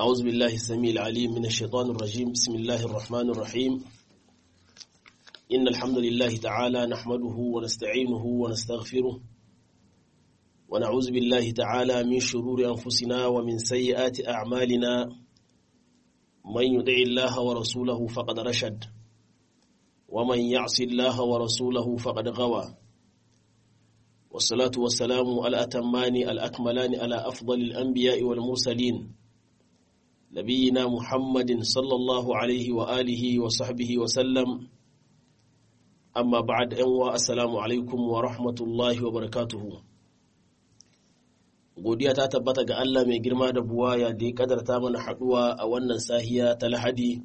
أعوذ بالله السميع العليم من الشيطان الرجيم بسم الله الرحمن الرحيم إن الحمد لله تعالى نحمده ونستعينه ونستغفره ونعوذ بالله تعالى من شرور أنفسنا ومن سيئات أعمالنا من يدع الله ورسوله فقد رشد ومن يعص الله ورسوله فقد غوى والصلاة والسلام الأتمان الأكملان على أفضل الأنبياء والمرسلين نبينا محمد صلى الله عليه وآله وصحبه وسلم أما بعد أنوا السلام عليكم ورحمة الله وبركاته godiya ta tabbata ga Allah mai girma da buwaya da ya kadarta mana haɗuwa a wannan sahiya ta lahadi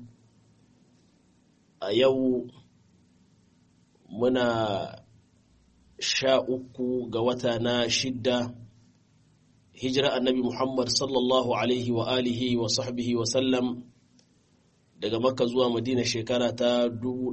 a yau muna sha uku ga wata na shidda hijira annabi Muhammad sallallahu alaihi wa alihi wa sahbihi wa sallam daga makka zuwa madina shekara ta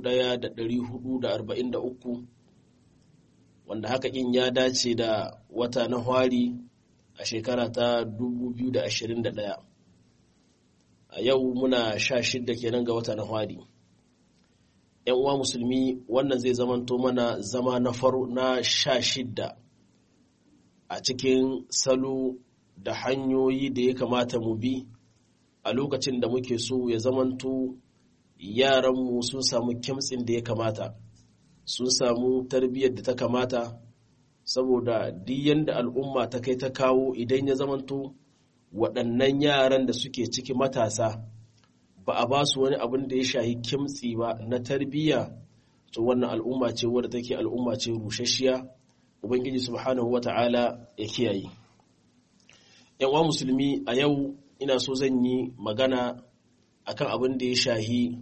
1443 wanda haka in ya dace da wata na hwari a shekara ta 2021 a yau muna sha shidda kenan ga wata na hwari ‘yan uwa musulmi wannan zai zamanto mana zama na faru na sha shidda a cikin salo da hanyoyi da ya kamata mu bi a lokacin da muke so ya zamanto yaranmu sun samu kimtsin da ya kamata sun samu tarbiyyar da ta kamata saboda duk yadda al'umma ta kai ta kawo idan ya zamanto waɗannan yaran da suke ciki matasa ba a ba su wani abin da ya shahi kimtsi ba na tarbiyya to wannan al'umma ce wadda take al'umma ce rushashiya ubangiji subhanahu wata'ala ya kiyaye yan musulmi a yau ina so zan yi magana akan abin da ya shahi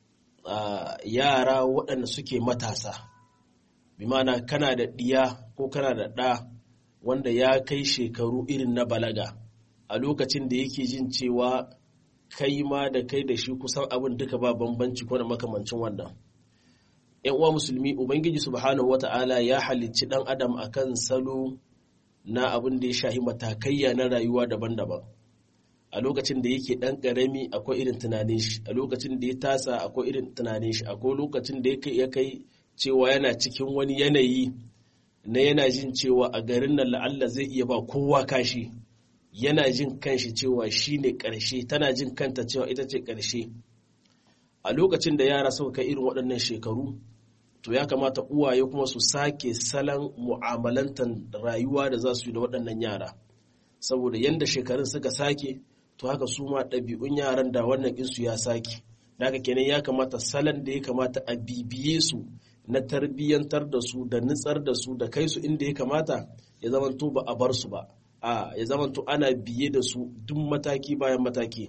yara waɗanda suke matasa bi mana kana da ɗiya ko kana da ɗa wanda ya kai shekaru irin na balaga a lokacin da yake jin cewa kai ma da kai da shi kusan abin duka ba bambanci ko da makamancin wannan yan uwa musulmi ubangiji subhanahu wata'ala ya halicci dan adam akan salo na abin da ya shahi matakaiya na rayuwa daban-daban a lokacin da yake dan karami akwai irin tunanin shi a lokacin da ya tasa akwai irin tunanin shi akwai lokacin da ya kai cewa yana cikin wani yanayi na yana jin cewa a garin nan la'alla zai iya ba kowa kashi yana jin kanshi cewa shi ne ƙarshe tana jin kanta cewa ita ce ƙarshe a lokacin da yara suka kai irin waɗannan shekaru to ya kamata uwaye kuma su sake salon mu'amalantar rayuwa da za su yi da waɗannan yara saboda yadda shekarun suka sake to haka su ma ɗabi'un yaran da wannan insu ya sake da haka kenan ya kamata salon da ya kamata a bibiye su na tarbiyyantar da su da nutsar da su da kai su inda ya kamata ya zamanto ba a bar su ba a ya zamanto ana biye da su duk mataki bayan mataki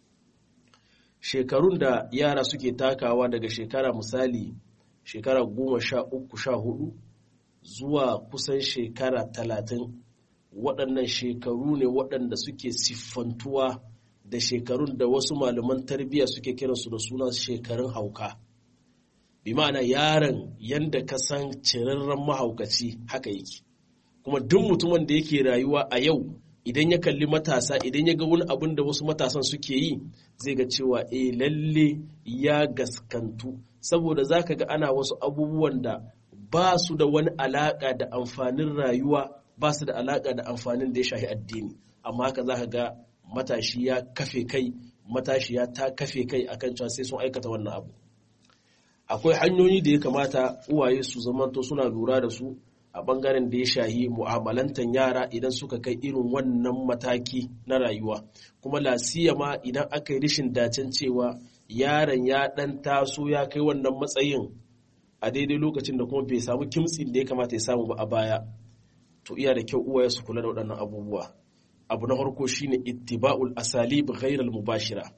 shekarun da yara suke takawa daga shekara misali shekara goma sha uku sha hudu zuwa kusan shekara talatin waɗannan shekaru ne waɗanda suke siffantuwa da shekarun da wasu malaman tarbiyya suke kiransu da suna shekarun hauka bi ma'ana yaron yadda ka san cirarren mahaukaci haka yake kuma duk mutumin da yake rayuwa a yau idan ya kalli matasa idan ya ga wani abin da wasu matasan suke yi zai ga cewa eh lalle ya gaskantu saboda za ka ga ana wasu abubuwan da ba su da wani alaƙa da amfanin rayuwa ba su da alaƙa da amfanin da ya shahi addini amma haka za ka ga matashi ya kafe kai matashi ya ta kafe kai akan cewa sai sun aikata wannan abu akwai hanyoyi da ya kamata uwaye su zamanto suna lura da su a bangaren da ya shahi mu'amalantan yara idan suka kai irin wannan mataki na rayuwa kuma lasiya ma idan aka yi rishin dacen cewa yaron ya dan taso ya kai wannan matsayin a daidai lokacin da kuma bai samu kimtsin da ya kamata ya samu ba a baya to iya da kyau uwaye su kula da waɗannan abubuwa abu na farko shine ittiba'ul asalib ghairal mubashira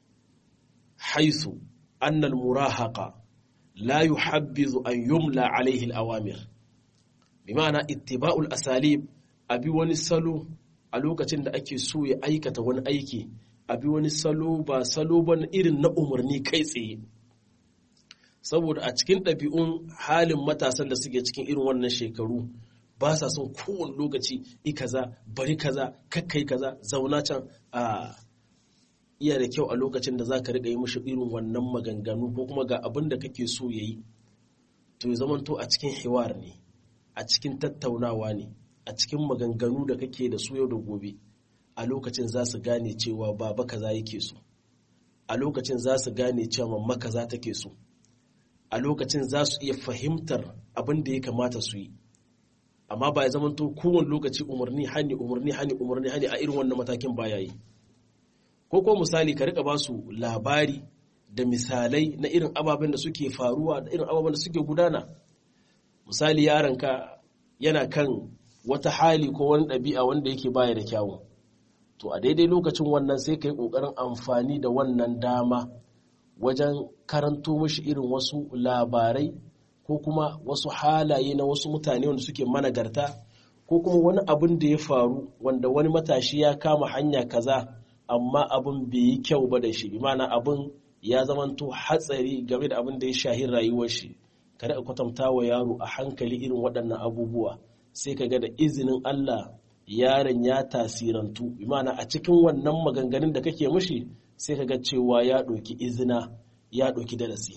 haythu anna al-murahaqa la yuhabbizu an yumla alayhi al-awamir bimana ittiba'ul asalib abi wani salo a lokacin da ake so ya aikata wani aiki abi wani salo ba salo ba irin na umarni kai tsaye saboda a cikin ɗabi'un halin matasan da suke cikin irin wannan shekaru ba sa son kowane lokaci i kaza bari kaza kakkai kaza zauna can a iya da kyau a lokacin da za ka riƙa yi mishi irin wannan maganganu ko kuma ga abin da kake so ya yi to ya zamanto a cikin hiwar ne a cikin tattaunawa ne a cikin maganganu da kake da su yau da gobe a lokacin za su gane cewa baba kaza yake so a lokacin za su gane cewa mamma kaza take so a lokacin za su iya fahimtar abin da ya kamata su yi amma ba ya zamanto kowane lokaci umarni hani umarni hani umarni hani a irin wannan matakin baya yi ko ko misali ka rika ba su labari da misalai na irin ababen da suke faruwa da irin ababen da suke gudana misali yaronka yana kan wata hali ko wani ɗabi'a wanda yake baya da kyawu to a daidai lokacin wannan sai ka yi ƙoƙarin amfani da wannan dama wajen karanto mashi irin wasu labarai ko kuma wasu halaye na wasu mutane wanda suke managarta ko kuma wani abin da ya faru wanda wani matashi ya kama hanya kaza amma abin bai yi kyau ba da shi imana abin ya zamanto hatsari game da abin da ya shahi rayuwar shi kada ka kwatanta wa yaro a hankali irin waɗannan abubuwa sai ka ga da izinin Allah yaron ya tasirantu imana a cikin wannan maganganun da kake mushi sai ka ga cewa ya ɗauki izina ya ɗauki darasi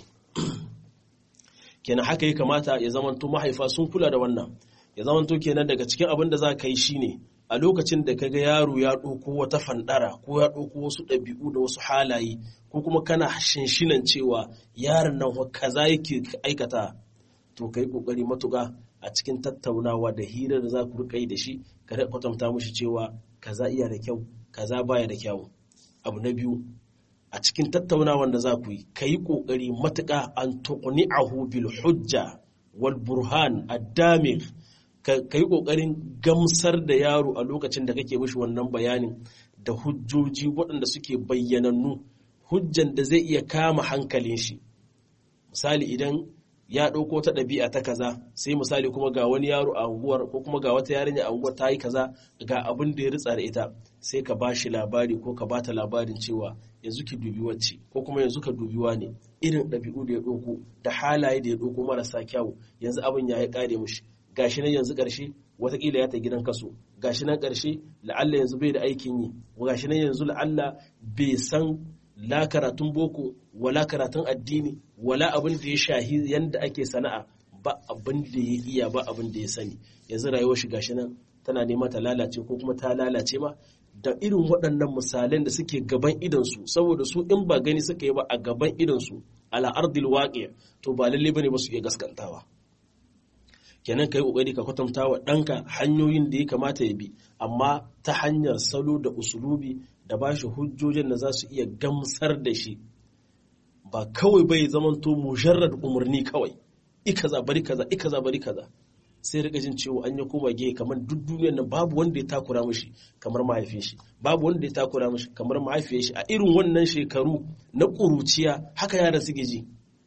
kenan haka ya kamata ya zamanto mahaifa sun kula da wannan ya zamanto kenan daga cikin abin da za ka yi shine a lokacin da kaga yaro ya ɗauko wata fandara ko ya ɗauko wasu ɗabi'u da wasu halaye ko kuma kana shinshinan cewa yaron nan kaza yake aikata to kai kokari matuƙa a cikin tattaunawa da hirar da za ku rika yi da shi ka kwatanta mushi cewa kaza iya da kyau kaza baya da kyau abu na biyu a cikin tattaunawan da za ku yi ka yi kokari matuƙa an tuqni'ahu bil hujja wal burhan ad-damigh ka yi ƙoƙarin gamsar da yaro a lokacin da kake mishi wannan bayanin da hujjoji waɗanda suke bayyanannu hujjan da zai iya kama hankalin shi misali idan ya ɗauko ta ɗabi'a ta kaza sai misali kuma ga wani yaro a unguwar ko kuma ga wata yarinya a unguwar ta yi kaza ga abin da ya ritsa da ita sai ka bashi labari ko ka bata labarin cewa yanzu ki dubi wacce ko kuma yanzu ka dubi ne irin ɗabi'u da ya ɗauko da halaye da ya ɗauko marasa kyawu yanzu abin ya yi ƙare mushi gashi nan yanzu ƙarshe watakila ya ta gidan kaso gashi nan ƙarshe la'alla yanzu bai da aikin yi gashi nan yanzu la'alla bai san la karatun boko wala karatun addini wala abin da ya shahi yanda ake sana'a ba abin da ya iya ba abin da ya sani yanzu rayuwar shi gashi nan tana nema ta lalace ko kuma ta lalace ma da irin waɗannan misalan da suke gaban idansu saboda su in ba gani suka yi ba a gaban idansu ala ardil waqi to ba lalle bane ba su iya gaskantawa kenan kai kokari ka kwatanta wa ɗanka hanyoyin da ya kamata ya bi amma ta hanyar salo da usulubi da ba shi hujjojin da za su iya gamsar da shi ba kawai bai zamanto mujarrad umarni kawai ikaza bari kaza ikaza bari kaza sai rika jin cewa an ya koma gehe kamar duk duniyar nan babu wanda ya takura mishi kamar mahaifin shi babu wanda ya takura mishi kamar mahaifiyar shi a irin wannan shekaru na ƙuruciya haka yaran suke ji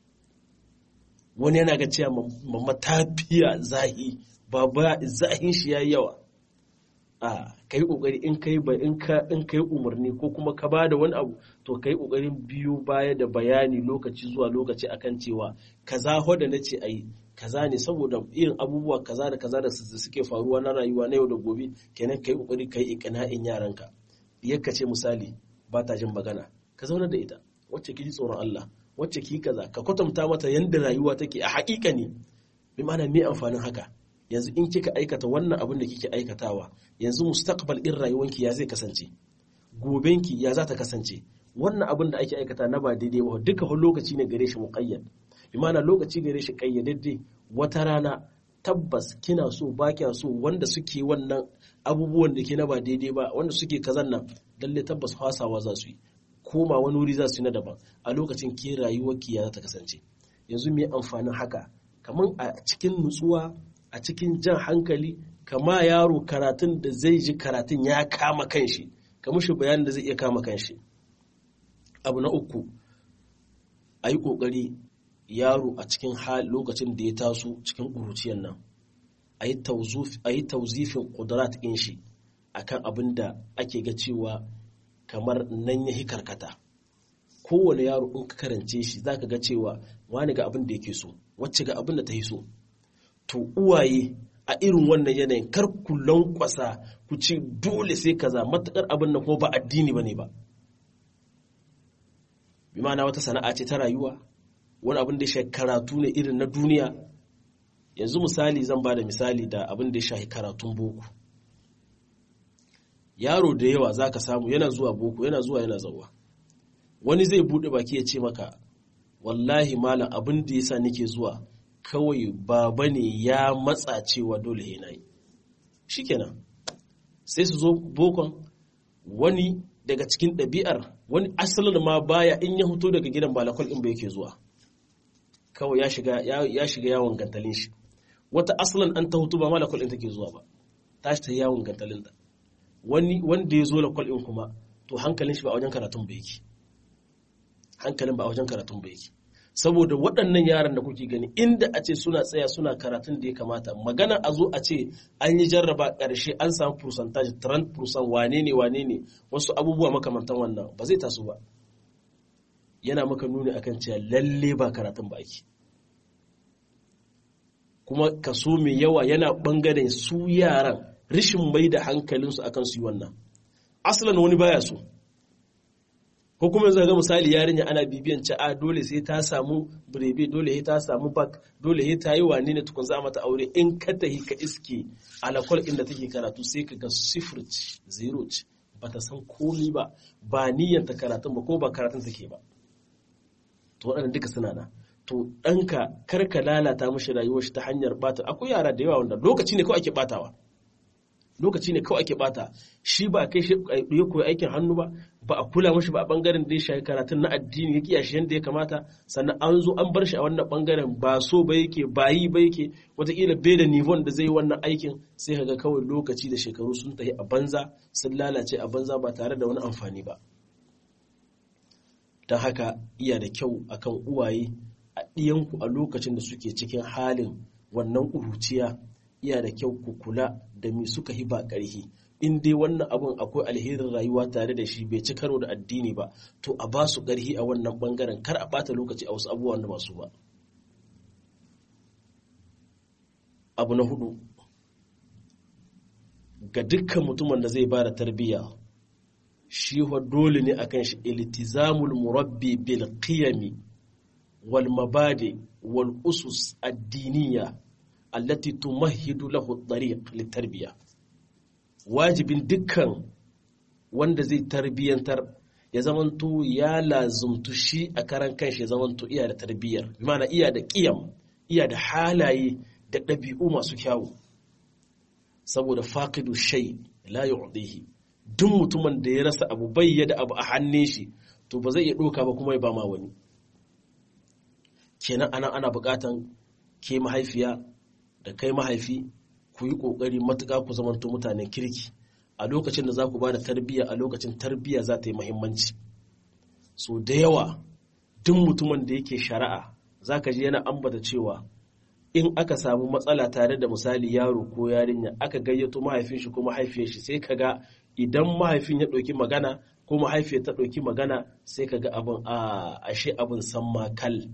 wani yana ga cewa mamma ta fiya zahi baba zahin shi yayi yawa a kai kokari in kai ba in ka in kai umarni ko kuma ka bada wani abu to kai kokarin biyo baya da bayani lokaci zuwa lokaci akan cewa kaza ho da nace ayi kaza ne saboda irin abubuwa kaza da kaza da suke faruwa na rayuwa na yau da gobe kenan kai kokari kai iqna'in yaranka yakka ce misali ba ta jin magana ka zauna da ita wacce ki ji tsoron Allah wacce ki kaza ka kwatanta mata yadda rayuwa take a haƙiƙa ne bi ma'ana me amfanin haka yanzu in kika aikata wannan abin da kike aikatawa yanzu mustaqbal din rayuwanki ya zai kasance gobenki ya za ta kasance wannan abin da ake aikata na ba daidai ba duka wani lokaci ne gare shi muqayyad bi ma'ana lokaci gare shi kayyadadde wata rana tabbas kina so ba kya so wanda suke wannan abubuwan da ke na ba daidai ba wanda suke kazan nan lalle tabbas fasawa za su yi koma wani wuri za su yi na daban a lokacin ke rayuwarki ya ta kasance yanzu me amfanin haka kamar a cikin nutsuwa a cikin jan hankali kama yaro karatun da zai ji karatun ya kama kanshi ka mushi bayanin da zai iya kama kanshi abu na uku a yi ƙoƙari yaro a cikin lokacin da ya taso cikin ƙuruciyar nan a yi tauzifin ƙudurat ɗin shi akan abin da ake ga cewa kamar nan ya karkata kowane yaro in ka karance shi za ka ga cewa wani ga abin da yake so wacce ga abin da ta yi so to uwaye a irin wannan yanayin kar ku lankwasa ku ce dole sai kaza matakar abin nan kuma ba addini bane ba bi ma'ana wata sana'a ce ta rayuwa wani abin da ya shafi karatu ne irin na duniya yanzu misali zan ba da misali da abin da ya shafi karatun boko yaro da yawa za ka samu yana zuwa boko yana zuwa yana zauwa wani zai buɗe baki ya ce maka wallahi malam abin da ya sa nake zuwa kawai baba ne ya matsa cewa dole yana yi shikenan sai su zo bokon wani daga cikin ɗabi'ar wani asalin ma baya in ya fito daga gidan balakol in ba yake zuwa kawai ya shiga ya shiga yawon gantalin shi wata asalin an ta hutu ba malakol in take zuwa ba ta shi ta yawon gantalin ta wani wanda ya zo lakol in kuma to hankalin shi ba a wajen karatun ba yake hankalin ba a wajen karatun ba yake saboda waɗannan yaran da kuke gani inda a ce suna tsaya suna karatun da ya kamata magana a zo a ce an yi jarraba ƙarshe an samu percentage 30% wane ne wane ne wasu abubuwa makamantan wannan ba zai taso ba yana maka nuni akan cewa lalle ba karatun ba ake kuma kaso mai yawa yana ɓangaren su yaran rishin mai da hankalinsu akan su yi wannan asalin wani baya so ko kuma yanzu ga misali yarinya ana bibiyan ci a dole sai ta samu birebe dole sai ta samu bak dole sai ta yi wane ne tukun za mata aure in ka tahi ka iske alakwal inda take karatu sai ka ga sifir zero ce ba ta san komi ba ba niyyar ta karatun ba ko ba karatun take ba to waɗannan duka suna na to ɗanka kar ka lalata mashi rayuwar shi ta hanyar bata akwai yara da yawa wanda lokaci ne kawai ake batawa lokaci ne kawai ake bata shi ba kai shi ya koyi aikin hannu ba ba a kula mashi ba a bangaren da ya shafi karatun na addini ya kiya shi yadda ya kamata sannan an zo an bar shi a wannan bangaren ba so ba yake ba yi ba yake wataƙila bai da nivon da zai yi wannan aikin sai ka ga kawai lokaci da shekaru sun tafi a banza sun lalace a banza ba tare da wani amfani ba don haka iya da kyau akan uwaye a ɗiyanku a lokacin da suke cikin halin wannan ƙuruciya iya da kyau ku kula da me suka hi ba ƙarhi in dai wannan abun akwai alherin rayuwa tare da shi bai ci karo da addini ba to a ba su ƙarhi a wannan ɓangaren kar a ɓata lokaci a wasu abubuwan da masu ba abu na hudu ga dukkan mutumin da zai ba da tarbiyya shi dole ne akan shi iltizamul murabbi bil qiyami wal mabadi wal usus addiniya allati tumahidu lahu tariq litarbiya wajibin dukkan wanda zai tarbiyantar ya zamanto ya lazumtu shi a karan kanshi ya zamanto iya da tarbiyyar mana iya da ƙiyam iya da halaye da ɗabi'u masu kyawu saboda faqidu shay la yu'dihi duk mutumin da ya rasa abu bai da abu a hannun shi to ba zai iya ɗauka ba kuma ya ba ma wani kenan ana ana buƙatan ke mahaifiya da kai mahaifi ku yi ƙoƙari matuƙa ku zamanto mutanen kirki a lokacin da za ku ba da tarbiyya a lokacin tarbiyya za ta yi muhimmanci so da yawa duk mutumin da yake shari'a za ka ji yana ambata cewa in aka samu matsala tare da misali yaro ko yarinya aka gayyato mahaifin shi ko mahaifiyar shi sai ka ga idan mahaifin ya ɗauki magana ko mahaifiyar ta ɗauki magana sai ka ga abin a ashe abin san makal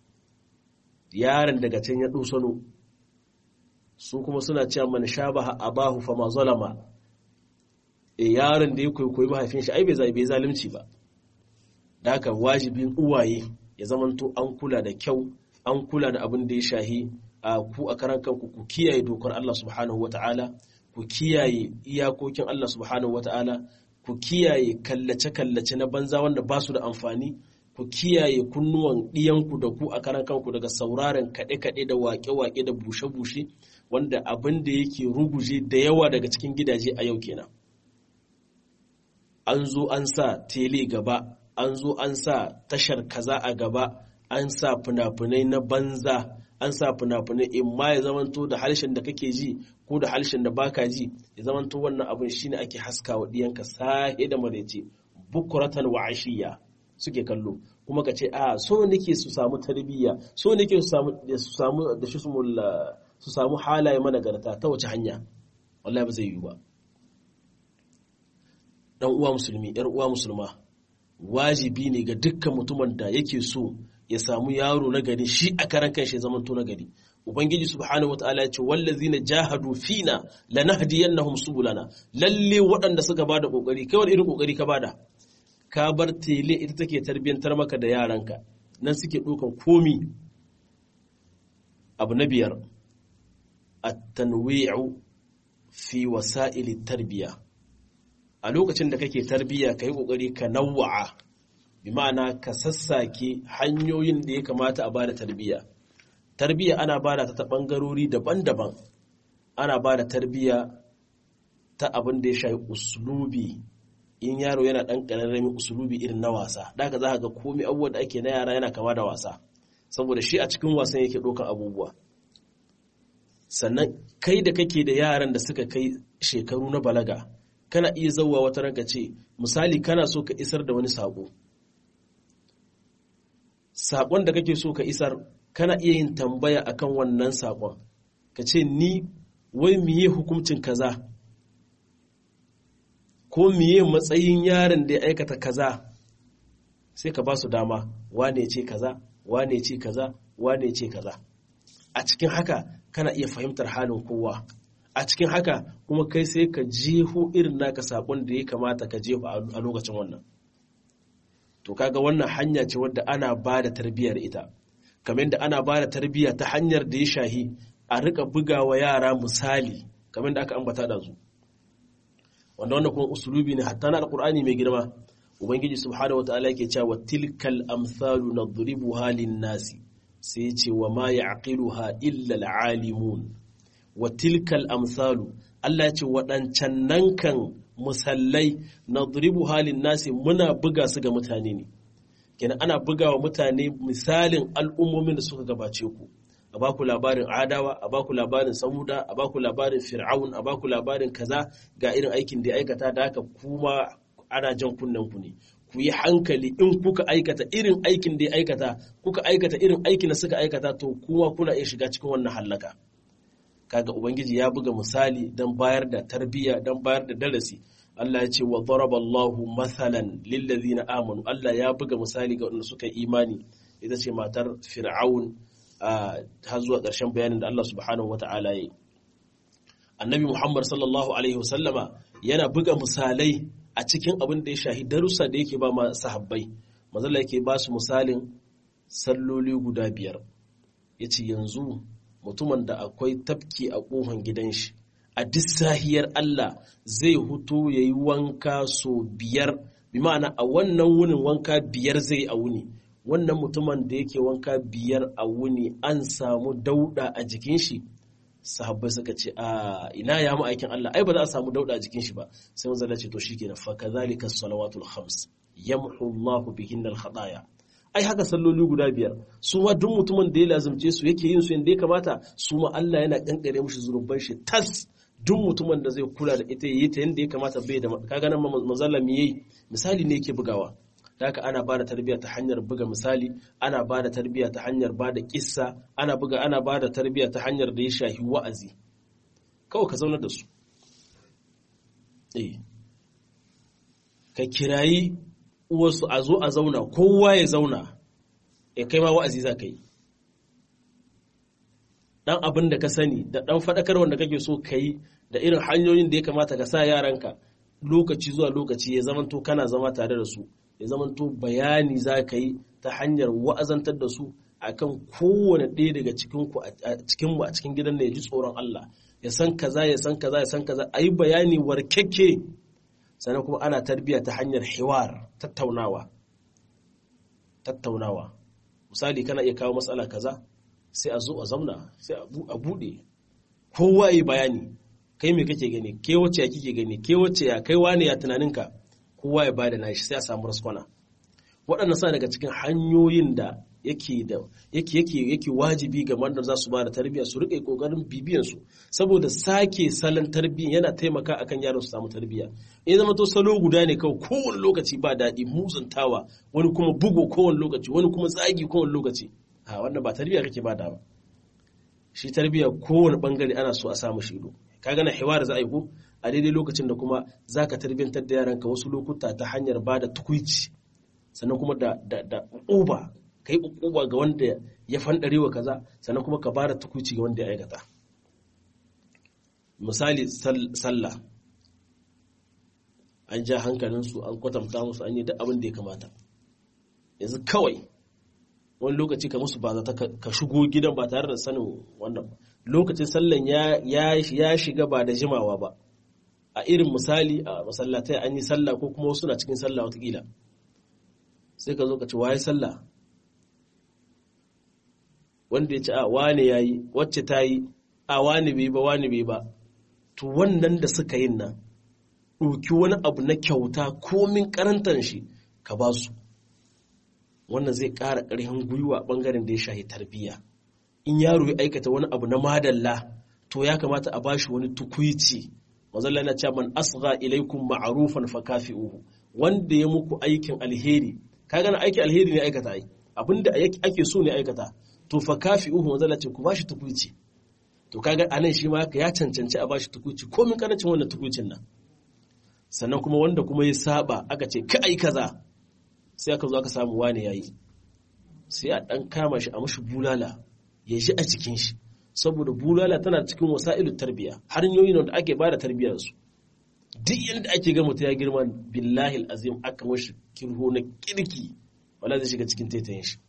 yaron daga can ya ɗusano su kuma suna cewa man shabaha abahu fama zalama e yaron da ya koyi mahaifin shi ai bai zai bai zalunci ba da haka wajibin uwaye ya zamanto an kula da kyau an kula da abin da ya shahi a ku a karan kanku ku kiyaye dokar Allah subhanahu wataala ku kiyaye iyakokin Allah subhanahu wataala ku kiyaye kallace kallace na banza wanda ba su da amfani ku kiyaye kunnuwan ɗiyanku da ku a karan kanku daga sauraren kaɗe-kaɗe da waƙe-waƙe da bushe-bushe wanda abin da yake ruguje da yawa daga cikin gidaje a yau kenan an zo an sa tele gaba an zo an sa tashar kaza a gaba an sa fina-finai na banza an sa fina-finai in ma ya zamanto da harshen da kake ji ko da harshen da baka ji ya zamanto wannan abin shine ake haska wa ɗiyanka sahe da maraice bukuratan wa ashiya suke kallo kuma ka ce a so nake su samu tarbiyya so nake su samu su samu da shi su samu halaye managarta ta wace hanya wallahi ba zai yi ba dan uwa musulmi yar uwa musulma wajibi ne ga dukkan mutumin da yake so ya samu yaro na gari shi a karan kanshi ya zamanto na gari ubangiji subhanahu wataala ya ce wallazina jahadu fina lanahdiyannahum subulana lalle waɗanda suka bada kokari kai wani irin kokari ka bada ka bar tele ita take tarbiyyantar maka da yaranka nan suke ɗaukan komi abu na biyar at-tanwi'u fi wasa'ili tarbiya a lokacin da kake tarbiya ka yi ƙoƙari ka nawa'a bi ma'ana ka sassake hanyoyin da ya kamata a bada tarbiya tarbiya ana bada ta ta ɓangarori daban-daban ana bada tarbiya ta abin da ya shafi uslubi in yaro yana ɗan ƙararramin usulubi irin na wasa da za ka ga komai abubuwan da ake na yara yana kama da wasa saboda shi a cikin wasan yake ɗaukan abubuwa sannan kai da kake da yaran da suka kai shekaru na balaga kana iya zauwa wata ranka ce misali kana so ka isar da wani saƙo saƙon da kake so ka isar kana iya yin tambaya akan wannan saƙon ka ce ni wai miye hukuncin kaza ko miye matsayin yaron da ya aikata kaza sai ka ba su dama wane ce kaza wane ce kaza wane ce kaza a cikin haka kana iya fahimtar halin kowa a cikin haka kuma kai sai ka jeho irin naka sakon da ya kamata ka jeho a lokacin wannan to kaga wannan hanya ce wadda ana ba da tarbiyyar ita kamar da ana ba da tarbiyya ta hanyar da ya shahi a rika bugawa yara misali kamar da aka ambata da su wanda wannan kuma usulubi ne hatta na alqur'ani mai girma ubangiji subhanahu wataala yake cewa tilkal amsalu nadribuha lin-nasi sai ce wa ma ya'qiluha illa al-alimun wa tilkal amsalu Allah ya ce waɗancan nan kan musallai nadribuha lin-nasi muna buga su ga mutane ne kenan ana buga wa mutane misalin al'ummomin da suka gabace ku a baku labarin adawa a baku labarin samuda a baku labarin fir'aun a baku labarin kaza ga irin aikin da ya aikata da haka kuma ana jan kunnen ku ne ku yi hankali in kuka aikata irin aikin da ya aikata kuka aikata irin aikin da suka aikata to kuma kuna iya shiga cikin wannan hallaka kaga ubangiji ya buga misali don bayar da tarbiyya don bayar da darasi Allah ya ce wa daraba Allahu mathalan lil ladina amanu Allah ya buga misali ga wanda suka yi imani ita ce matar fir'aun har zuwa ƙarshen bayanin da Allah subhanahu wata'ala ya yi annabi Muhammad sallallahu alaihi wasallama yana buga misalai a cikin abin da ya shahi darussa da yake ba ma sahabbai mazalla yake ba su misalin salloli guda biyar ya ce yanzu mutumin da akwai tafki a ƙofan gidan shi a duk sahiyar Allah zai hutu ya yi wanka so biyar bi ma'ana a wannan wunin wanka biyar zai a wuni wannan mutumin da yake wanka biyar a wuni an samu dauda a jikin shi sahabbai suka ce a ina ya mu aikin Allah ai ba za a samu dauda a jikin shi ba sai manzo ce to shikenan fa kadhalika salawatul khams yamhu Allah bihin al khataya ai haka salloli guda biyar su ma duk mutumin da ya lazumce su yake yin su yanda ya kamata su ma Allah yana kankare mushi zunuban shi tas duk mutumin da zai kula da ita yayi ta yanda ya kamata bai da kaga nan manzo Allah me yayi misali ne yake bugawa haka ana ba da tarbiyya ta hanyar buga misali ana ba da tarbiyya ta hanyar ba da kissa ana buga ana ba da tarbiyya ta hanyar da ya shahi wa'azi kawai ka zauna da su eh ka kirayi uwarsu a zo a zauna kowa ya zauna ya kai ma wa'azi za ka yi dan abin da ka sani da dan faɗakar wanda kake so ka yi da irin hanyoyin da ya kamata ka sa yaranka lokaci zuwa lokaci ya zamanto kana zama tare da su ya zamanto bayani za ka yi ta hanyar wa'azantar da su akan kowane ɗaya daga cikinmu a cikin gidan da ya ji tsoron Allah ya san kaza ya san kaza ya san kaza a yi bayani warkekke sannan kuma ana tarbiyya ta hanyar hiwar tattaunawa tattaunawa misali kana iya kawo matsala kaza sai a zo a zauna sai a buɗe kowa yi bayani kai me kake gani ke wacce ya kike gani ke wacce ya kai wane ya tunaninka kowa ya bada nashi sai a samu raskwana waɗannan sa daga cikin hanyoyin da yake da yake yake yake wajibi ga wanda za su ba da tarbiyya su rike kokarin bibiyan su saboda sake salon tarbiyya yana taimaka akan yaron su samu tarbiyya in zama to salo guda ne kawai kowane lokaci ba daɗi muzantawa wani kuma bugo kowane lokaci wani kuma tsagi kowane lokaci a wannan ba tarbiyya kake ba da ba shi tarbiyya kowane bangare ana so a samu shi ido ka gana hiwar za a yi ko a daidai lokacin da kuma za ka tarbiyyantar da yaranka wasu lokuta ta hanyar ba da tukuici sannan kuma da da uba ka yi uba ga wanda ya fandare wa kaza sannan kuma ka ba da tukuici ga wanda ya aikata misali sallah an ja hankalinsu an kwatanta musu an yi duk abin da ya kamata yanzu kawai wani lokaci ka musu ba ta ka shigo gidan ba tare da sanin wannan ba lokacin sallan ya shiga ba da jimawa ba a irin misali a masallatai an yi sallah ko kuma wasu na cikin sallah watakila sai ka zo ka ci waye sallah wanda ya ci a wane ya yi wacce ta yi a wane bai ba wane bai ba to wannan da suka yin nan ɗauki wani abu na kyauta komin karantar shi ka ba su wannan zai ƙara ƙarfin gwiwa ɓangaren da ya shahi tarbiyya in yaro ya aikata wani abu na madalla to ya kamata a bashi wani tukuici mazalla na cewa man asgha ilaikum ma'rufan fa kafi'uhu wanda ya muku aikin alheri ka gana aikin alheri ne aikata ai abinda ake so ne aikata to fa kafi'uhu mazalla ce ku bashi tukuici to kaga anan shi ma ya cancanci a bashi tukuici komin karancin wannan tukuicin nan sannan kuma wanda kuma ya saba aka ce ka ai kaza sai aka zo aka samu wane yayi sai a dan kama shi a mashi bulala ya ji a cikin shi saboda bulala tana cikin wasa'ilu tarbiya hanyoyin da ake bada tarbiyar su duk yanda ake ga mutum ya girma billahi azim aka mashi kirho na kirki wala zai shiga cikin taitayin shi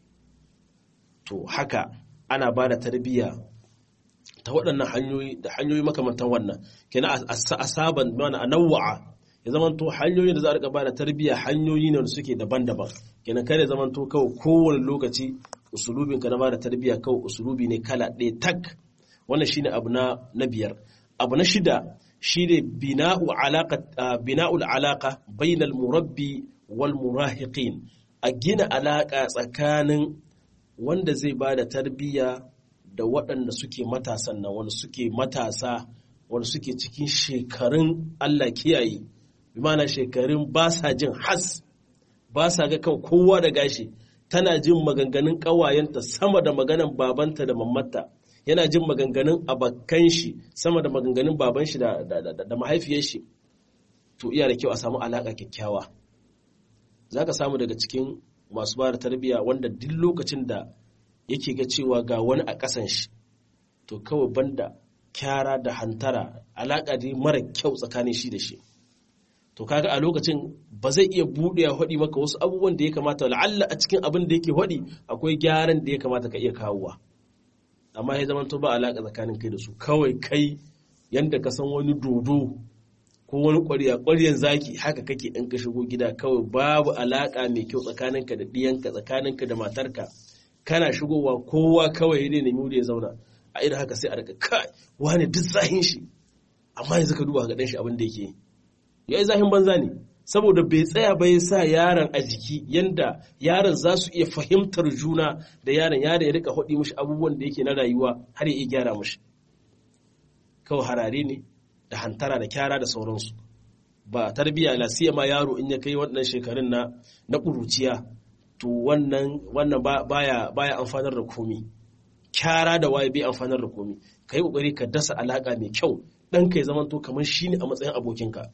to haka ana bada tarbiya ta waɗannan hanyoyi da hanyoyi makamantan wannan kenan a saban mana a nawa'a ya zamanto hanyoyin da za a rika bada tarbiyya hanyoyi ne da suke daban-daban kenan kare zamanto kawai kowane lokaci usulubin ka na bada tarbiyya kawai usulubi ne kala ɗaya tak wannan shine abu na na biyar abu na shida shine bina'u alaqa bina'ul alaqa bainal murabbi wal murahiqin a gina alaka tsakanin wanda zai bada tarbiyya da waɗanda suke matasan nan wanda suke matasa wanda suke cikin shekarun Allah kiyaye bimana shekarun ba sa jin has ba sa ga kan kowa da gashi tana jin maganganun ƙawayenta sama da maganan babanta da mammata yana jin maganganun abakan shi sama da maganganun baban shi da mahaifiyar shi to iya da kyau a samu alaƙa kyakkyawa za ka samu daga cikin masu ba da tarbiyya wanda duk lokacin da yake ga cewa ga wani a ƙasan shi to kawai banda kyara da hantara alaƙa dai mara kyau tsakanin shi da shi to kaga a lokacin ba zai iya buɗe ya haɗi maka wasu abubuwan da ya kamata la'alla a cikin abin da yake haɗi akwai gyaran da ya kamata ka iya kawowa amma ya zama to ba alaƙa tsakanin kai da su kawai kai yanda ka san wani dodo ko wani ƙwarya ƙwaryan zaki haka kake in ka shigo gida kawai babu alaƙa mai kyau tsakaninka da ɗiyanka tsakaninka da matarka kana shigowa kowa kawai ne nemi wuri ya zauna a irin haka sai a rika kai wani duk zahin shi amma yanzu ka duba ga ɗan shi abin da yake ya yi zahin banza ne saboda bai tsaya bai sa yaron a jiki yanda yaron za su iya fahimtar juna da yaron yaron ya rika haɗi mushi abubuwan da yake na rayuwa har ya iya gyara mushi kawai harare ne da hantara da kyara da sauransu ba tarbiyya lasiya ma yaro in ya kai wannan shekarun na na ƙuruciya to wannan wannan baya baya amfanar da komi kyara da waye bai amfanar da komi ka yi ƙoƙari ka dasa alaƙa mai kyau ɗanka ya zamanto kamar shi ne a matsayin abokinka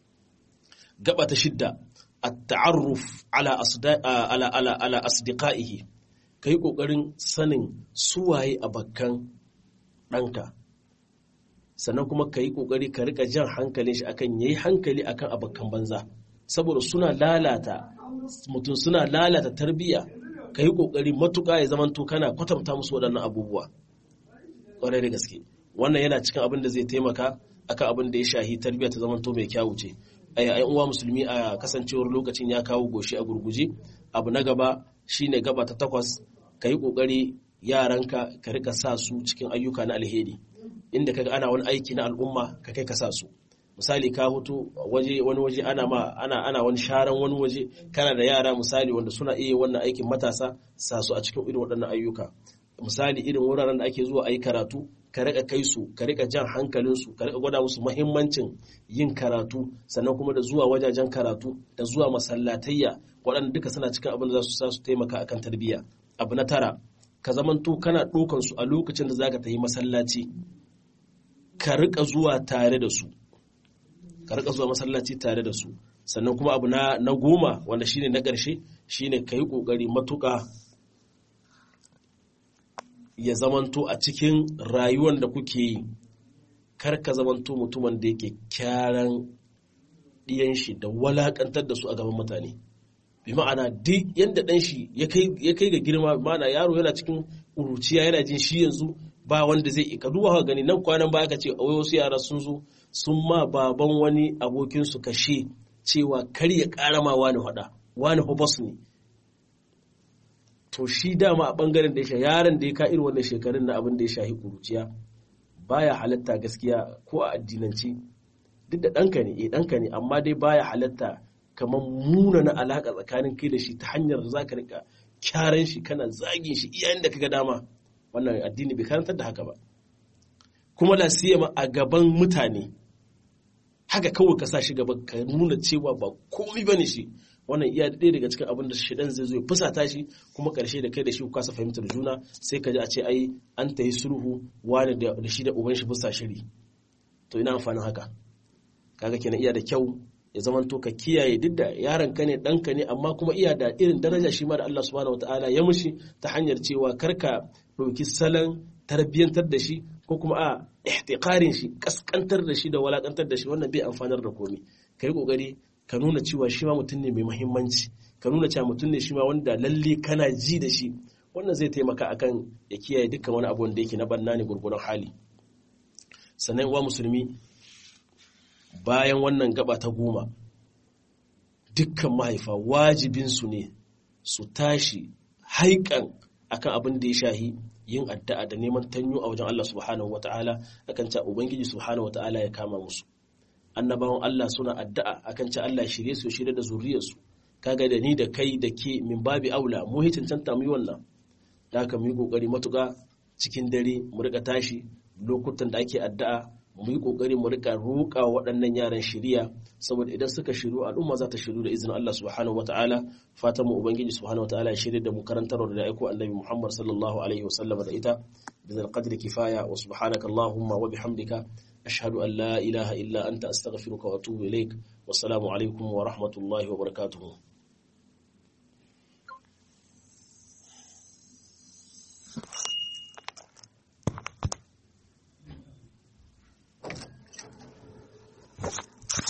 gaba ta shidda a ta'arruf ala ala ala ala asdiqaihi kai kokarin sanin suwaye bakkan ɗanka sannan kuma ka yi kokari ka rika jan hankalin shi akan yayi hankali akan abakkan banza saboda suna lalata mutum suna lalata tarbiyya ka yi kokari matuƙa ya zamanto kana kwatanta musu waɗannan abubuwa ƙwarai da gaske wannan yana cikin abin da zai taimaka akan abin da ya shahi tarbiyya ta zamanto mai kyawu ce ai uwa musulmi a kasancewar lokacin ya kawo goshi a gurguje abu na gaba shine gaba ta takwas ka yi kokari yaranka ka rika sa su cikin ayyuka na alheri inda kaga ana wani aiki na al'umma ka kai ka sa su misali ka hutu waje wani waje ana ma ana ana wani sharan wani waje kana da yara misali wanda suna iya wannan aikin matasa sa su a cikin irin waɗannan ayyuka misali irin wuraren da ake zuwa ayi karatu ka rika kai su ka rika jan hankalinsu ka rika gwada musu muhimmancin yin karatu sannan kuma da zuwa wajajen karatu da zuwa masallatayya waɗanda duka suna cikin abin da za su sa su taimaka akan tarbiyya abu na tara ka zamanto kana ɗaukan su a lokacin da zaka tafi masallaci ka rika zuwa tare da su ka rika zuwa masallaci tare da su sannan kuma abu na na goma wanda shine na ƙarshe shine ka yi ƙoƙari matuƙa ya zamanto a cikin rayuwar da kuke yi kar ka zamanto mutumin da yake kyaran ɗiyan shi da walakantar da su a gaban mutane bi ma'ana duk yadda ɗan shi ya kai ga girma ma'ana yaro yana cikin ƙuruciya yana jin shi yanzu ba wanda zai ka duba gani nan kwanan baya ka ce wasu yara sun zo sun ma baban wani abokinsu kashe cewa kar ya ƙara ma wani faɗa wani hobos ne to shi dama a ɓangaren da ya sha yaron da ya ka irin wannan shekarun na abin da ya shahi ƙuruciya baya halatta gaskiya ko a addinance duk da ɗanka ne eh ɗanka ne amma dai baya halatta kamar muna na alaƙa tsakanin kai da shi ta hanyar da za ka rika kyaran shi kana zagin shi iyayen da kaga dama wannan addini bai karantar da haka ba kuma la siyama a gaban mutane haka kawai ka sa shi gaba ka nuna cewa ba komai bane shi wannan iya ɗaya daga cikin abin da shidan zai zo ya fusata shi kuma ƙarshe da kai da shi ku kasa fahimtar juna sai ka ji a ce ai an ta yi sulhu wani da shi da uban shi fusa shiri to ina amfanin haka kaga kenan iya da kyau ya zama to ka kiyaye duk da yaron ka ne ɗanka ne amma kuma iya da irin daraja shi ma da Allah subhanahu wataala ya mushi ta hanyar cewa karka ɗauki salon tarbiyyantar da shi ko kuma a ihtiqarin shi kaskantar da shi da walakantar da shi wannan bai amfanar da komai kai kokari ka nuna cewa shi ma mutum ne mai muhimmanci ka nuna cewa mutum ne shi ma wanda lalle kana ji da shi wannan zai taimaka akan ya kiyaye dukkan wani abu wanda yake na banna ne gurgurun hali sannan uwa musulmi bayan wannan gaba ta goma dukkan mahaifa wajibinsu ne su tashi haikan akan abin da ya shahi yin addu'a da neman tanyo a wajen Allah subhanahu wata'ala akan ta ubangiji subhanahu wata'ala ya kama musu annabawan Allah suna addu'a akan ta Allah shirye su shirye da zuriyarsu kaga da ni da kai da ke min babi aula mu hi cancanta mu yi wannan da haka mu yi kokari matuƙa cikin dare mu rika tashi lokutan da ake addu'a mu yi kokari mu rika roƙa waɗannan yaran shiriya saboda idan suka shiru al'umma za ta shiru da izinin Allah subhanahu wataala fatan mu ubangiji subhanahu wataala ya shirye da mu karantar da aiko annabi Muhammad sallallahu alaihi wasallam da ita bizal qadri kifaya wa subhanaka allahumma wa bihamdika ashhadu an la ilaha illa anta astaghfiruka wa atubu ilaik wassalamu alaikum wa rahmatullahi wa barakatuh